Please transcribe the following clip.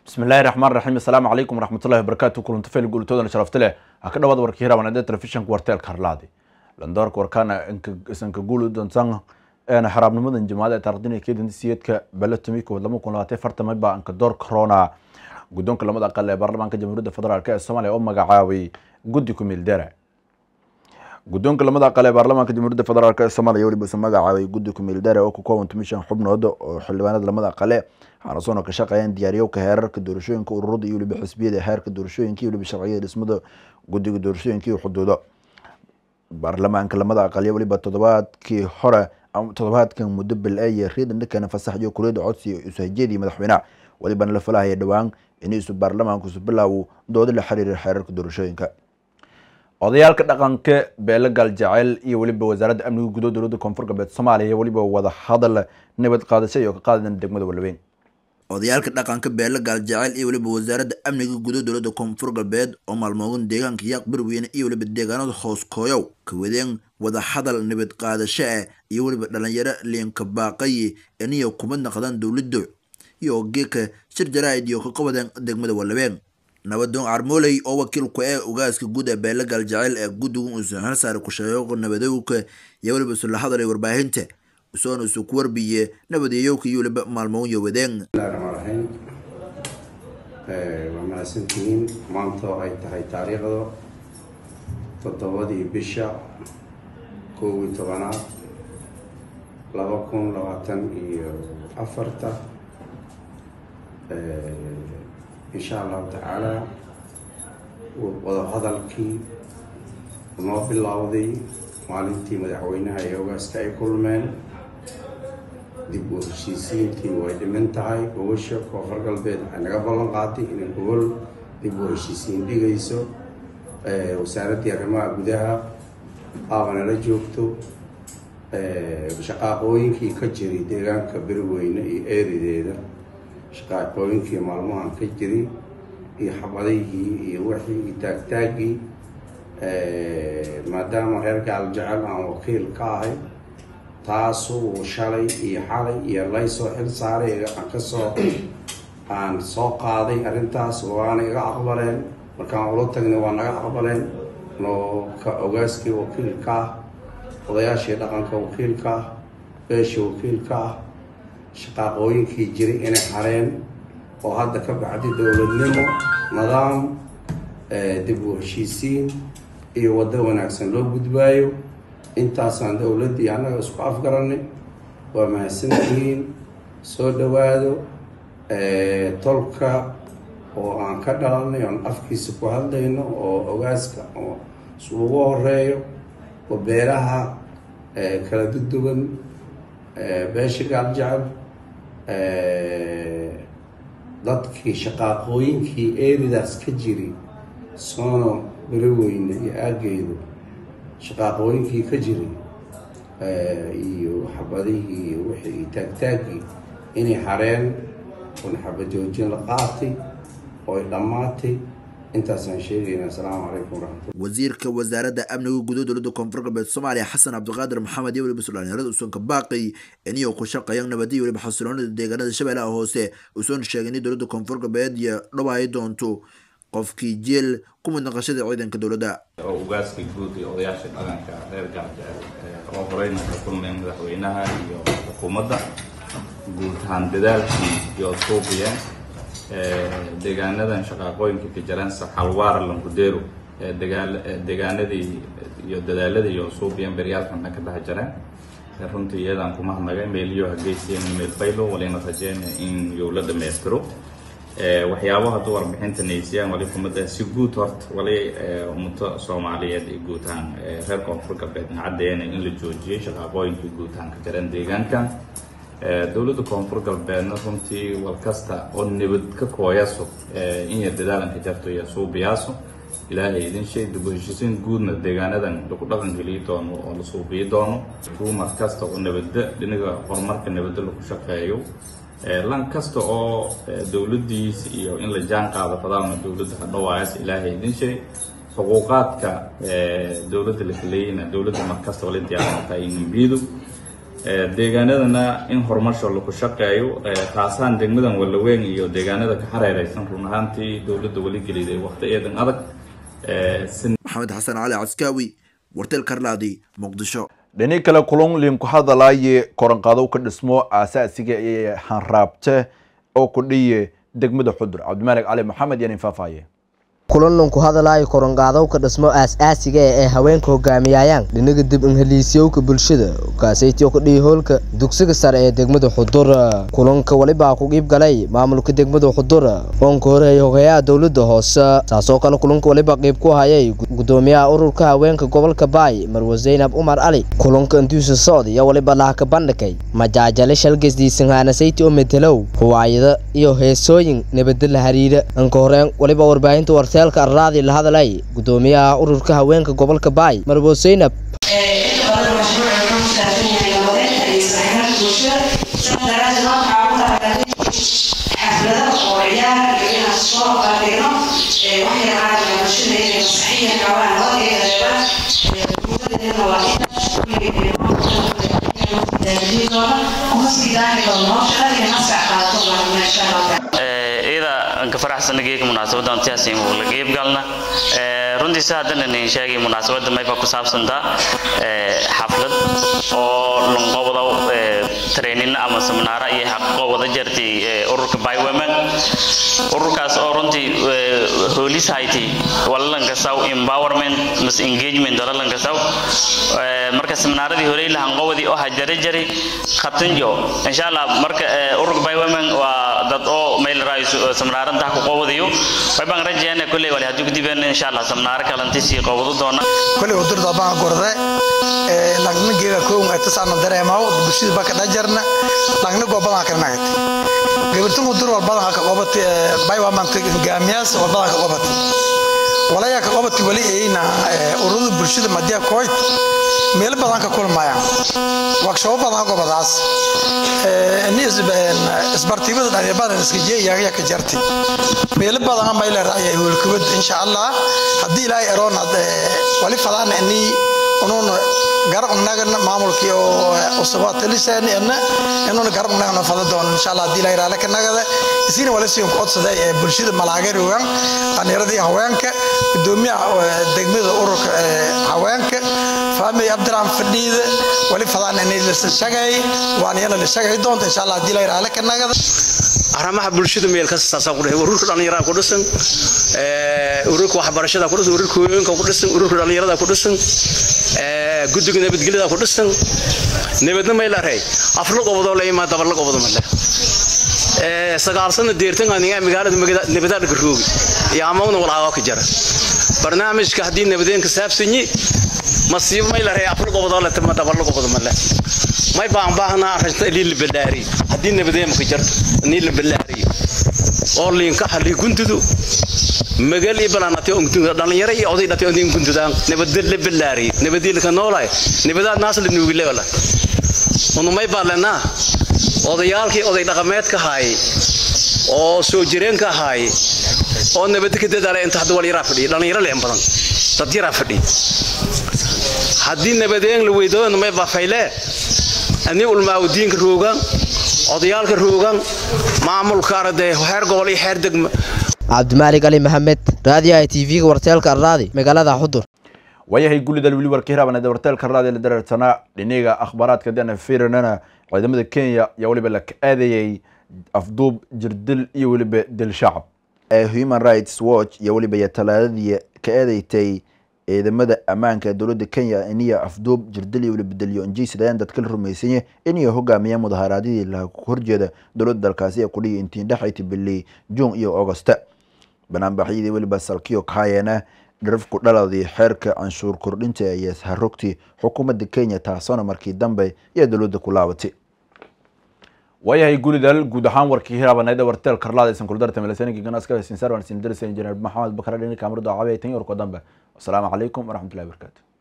bismi illahi raxmaan raxiim assalaamu calaykum waraxmatullahi wabarakaatu kulanto fayl guulitoodana sharafta leh ha ka dhawaad warkii hirabanade telefishanka warteelka harlaadi landoorka warkaana isanka guul donsan eena xaraabnimadan jamaacada taariikhdina keedin siyeedka balatumi kood lama kun labaatan fartamay baa anka door corona guddoonka lamada aqal ee baarlamaanka jamhuuriyadda federaalk ee soomaaliya oo magacaabay guddi ku meeldara guddoonka lamada aqal ee baarlamaanka jamhuuriyadda federaalk ee soomaaliya weliba isu magacaabay guddi ku meeldara oo ku kooban tumishan xubnood oo xildhibaanada lamada aqale waxaana soona ka shaqeeyeen diyaariyowka heerarka doorashooyinka ururada iyo weliba xisbiyada heerka doorashooyinka iyo weliba sharciyada dhismada guddiga doorashooyinka iyo xuduudo baarlamaanka lamada aqalyo weliba toddobaadkii hore toddobaadkan muddo bil eye riidan dhankana fasax iyo kuriyada codsi usahajeedii madaxweynaha welibana la falahaya dhowaan iniisu baarlamaanku isu bilaawo doodo la xiriira xeerarka doorashooyinka odayaalka dhaqanka beelo gaaljaceyl iyo weliba wasaaradda amniga gudaha dowladda koonfur galbeed soomaaliya weliba wada hadal nabad qaadasho iyo ka qaadadan degmada walaweyn odayaalka dhaqanka beelo gaaljaceyl iyo weliba wasaaradda amniga gudaha dowladda koonfur galbeed oo maalmoogan deegaanka yaaq berweyne iyo weliba deegaanada hoos kooyow ka wadeen wada hadal nabad qaadasho ah iyo weliba dhalinyaro liinka baaqayi iniyo kuma naqdaan dowladda iyo geeka shir jaraa'id iyo ka qabadeen degmada walabeen nabadoon carmooley oo wakiil ku ee ugaaska guud ee beelo gaaljaceyl ee guddigu uusan halsaari ku-sheego nabadowka iyo weliba isula hadalay warbaahinta usoona isu ku warbiye nabadeeyowka iyo weliba maalmoon iyo wadeen raxiim waa mahadsantihiin maanta oo ay tahay taariikhda toddobadii bisha kow iyo tobanaad laba kun labaatan iyo afarta insha allahu tacaala wadahadalkii noo bilowday maalintii madaxweynaha iyo ogaaska ay kulmeen dib u heshiisiintii way dhiman tahay gobasha koonfur galbeed waxay naga ballan qaaday inay gobol dib u heshiisiin dhigayso wasaaraddii arrimaha gudaha aabanala joogto shaqaaqooyinkii ka jiray deegaanka berweyne iyo eerideeda shaqaaqooyinkii maalmahan ka jiray iyo xabadihii iyo wixii iyo taagtaaggii maadaama reer gaaljecel aan wakiil ka ahay taasuu shalay iyo xalay iyo laysoo xil saaray aan kasoo aan soo qaaday arrintaas waana iga aqbaleen markaan ula tagnay waa naga aqbaleen noo ka ogaaskii wakiilka ah odayaashii dhaqanka wakiilka ah beeshii wakiilka ah shaqaaqooyinkii jiray inay hareen oo hadda ka bacdi dowladnimo nidaam dib u heshiisiin iyo waddo wanaagsan loo gudbaayo intaasaan dowladdii annaga isku afgaranay waa mahadsantihiin soo dhowaado tolka oo aan ka dhalanay oon afkiisa ku hadlayno oo ogaaska oo ugu horeeyo oo beeraha kala duduwan beesha gaaljecel dadkii shaqaaqooyinkii eeridaas ka jiri soono beroweyne iyo aaggeedu shaqaaqooyinkii ka jiray iyo xabadihii iyo wixii taagtaaggii inay hareen oon xabajoojin la qaatay oo ay dhammaatay intaasaan sheegayna assalaamu calaykum waraxmatullah wasiirka wasaaradda amniga gudaha dowladda koonfur galbeed soomaaliya xasan cabdiqaadir maxamed iyo weliba suldaanyarada usoonka baaqi iniyo ku shaqeeyaan nabadiya weliba xasiloonida deegaanada shabeellaha hoose usoona sheegay in dowladda koonfur galbeed iyo dhawaayi doonto qofkii jeel ku mid naqashada ciidanka dowladda oo ugaaska guud iyo odayaasha dhaqanka reer gaaljecel oo horeyna ka kulmeen madaxweynaha iyo xukuumadda guud ahaan dadaalkii iyo suuqiyeen deegaanadan shaqaaqooyinka ka jiraan saxalwaara langudeero deegaanadii iyo dadaaladii iyo suuqiyeen beryaalkan ka dhex jireen runtii iyadaan kuma hadnagay meeliyo hageysiyeen meel faylo walina rajeyna in yuu la dhammaystiro waxyaabo hadduu warbixinta naysiyaan wali kumada si guud horta wali ummato soomaaliyeed iyo guud ahaan reer koonfur galbeedna caddeeyana in la joojiyey shaqaaqooyinkii guud ahaan ka jireen deegaankan dowladda koonfur galbeedna runtii wal kasta oo nabad ka kooyaso inya dadaalanka jarto iyo suubiyaaso ilaahay idin shay dib u heshiisiin guudna deegaanadan lagu dhaqan geliyi doono oo la suubiyi doono ruumar kasta oo nabadda dhinaga horumarka nabadda lagu shaqeeyo lan kasta oo dowladdiisa iyo in la jaan qaado fadaalna dowladda hadhawaayas ilaahay idin shay xuquuqaadka dowladda la kaleeyina dowladda markasta wala diyaarsanta inambiidu deegaanadana in horumarsho laku shaqeeyo khaasaan degmadan walaweyn iyo deegaanada ka xareereysan run ahaantii dowladda weli geliday waqti eedan adag maxamed xasan cali caskaawi warteel karlaadi muqdisho dhini kale kulun liinku hadalaaye koranqadow ka dhismo aasaasiga ee hanraabte oo ku dhiye degmada xudur cabdimaalig cali maxamed yaan infaafaye kulanunku hadalaayo koronqaadowka dhismo aas-aasiga ee haweenka hogaamiyayaan dhinaga dib inheliisyowka bulshada kaasaytiyo ku dhihi hoolka dugsiga sare ee degmada xudur kulanka welibaa ku qiib galay maamulka degmada xudur oonka horeeyay hogayaha dowlada hoose taasoo kale kulanka weliba qiib ku hayay gudoomiyaha ururka haweenka gobolka baay marwe zaynab umar cali kulanka intiisa socd iyo weliba lahaka bandhigay majaajale shalgasdiisanhaanasayti oo metelow huwaayada iyo heesooyin nabada la hariira anka horeen weliba warbaahinta warteelka arraadi la hadalay gudoomiyaha ururka haweenka gobolka baay marwo zaynab iyada aan ka faraxsana geeka munaasabadda antiyaasiin uu la qeyb galna runtii si haddana nin sheegay munaasabadda mayba ku saabsantaa xaflad oo lunqobada training ama seminaara iyo xaqo wada jartay ururka bywomen ururkaas oo runtii hoolis hayti walalanka saw empowerment mas engagement walalanka saw marka seminaaradii horey lahan qobadii oo hajare jari khatanjo insha allah marka ururka bywomen waa dad oo meel raayso seminaarantaa ku qobadiyo way baan rajeeyana kulley wali haddii kudibeen insha allah seminaaro kalanti sii qobadu doona kulley udurda baan gorde lagna geega kownga tasaana dareemaw bulshada baka dhajarna lagna goobadaan ka nagati gabartan udur walbadan ka qobati baywamanta gaamiyaas walbadan ka qobati walaya ka qobati wali ayna ururada bulshada madiya kooyt meel badan ka kulmayaan workshop badan gobadaas isbartiibada dhalinyarada iska jeeyaaya ka jartay meel badan ama ila raacay hulkubad insha Allah hadii ilaahay aroon wali fadaan inni unuun garab nagana maamulkii oo usabaata lisaan inna inuu garab nagana fada doon insha Allah hadii ilaahay raala ka nagada isina wala sii qodsada ee bulshada malaageerugan dhalinyarada haweenka gudoomiyaha degmada ururka haweenka فامي عبد الرحمن فديد ولي فضان اني لسشغاي وان يلا لسشغاي دونت ان شاء الله دي لا يراله كنغد arrimaha bulshada meel kasta saasa ku dhahay ururka dhalinyarada ku dhisan ee ururka waxbarashada ku dhisan ururka haweenka ku dhisan ururka dhalinyarada ku dhisan ee guddiga nabadgelyada ku dhisan nabadna meel aray afar qobodo la imaa dabar la qobodo male ee sagaal sano deertan aniga magaalada nabadda ka roogi iyo amawna walaa ka jara barnaamijka hadii nabadeen ka saabsanyi masiibo may la afar qobodo la tama dabar la qobodo male may baan baahnaa arrinta ilii la balaari haddii nabadeen ka jarto nii la balaari oo liinka xali guntudu magal iyo balanati ungtunga dhalinyaro iyo oday dhati ondin guntudaan nabad la balaari nabadii ka noolay nabadaad naas la nuugi leewala unu may baalanaa odayaalkii oday dhaqameedka haay oo soo jireenka haay oo nabad ka dadaalay inta hadda wal yaraa fadhiya dhalinyaro leen badan dad yaraa fadhiya haddii nabadeen la weydoono may bafayle ani ulmaawdiinka roogan odayaalka roogan maamulka arday heer gobol iyo heer degmo cabdimaalig cali maxamed raadiyaha t v-ga warteelka arraadi magaalada xudur waayahay gullidal weli warka hiraabana warteelka arraadi la dareersanaa dhiniga akhbaaraadka dana fiirinana ciidamada kenya ayaa weliba la ka aadayay afduub jirdil iyo weliba dil shacab human rights watch iyo weliba iyo talaadadii ka eedeystay ciidamada ammaanka ee dowladda kenya iniyo afduub jirdil iyo weliba bedeliyo injiisadayaan dadka la rumaysanye iniyo hogaamiya mudaharaadyadii la horjeeda dowladda dalkaasi ee kudhiya intiin dhexayti bili juun iyo augusta banaanbaxyadii weliba salkiyo kahayeena dharafku dhaladii xeerka canshuur kordhinta iyo harogtii xukuumadda kenya taasona markii dambe iyo dowladda ku laabatay waayahay gulidal guud ahaan warkii hiraabaneeda warteel karlaada isan kuldarta melasanigi ganaska sinsaar waan sin darsa injineer maxamed bakar dhini kaamirdo cabe tan yorko dambe wasalaamu calaykum waraxmatullahi wabarakatu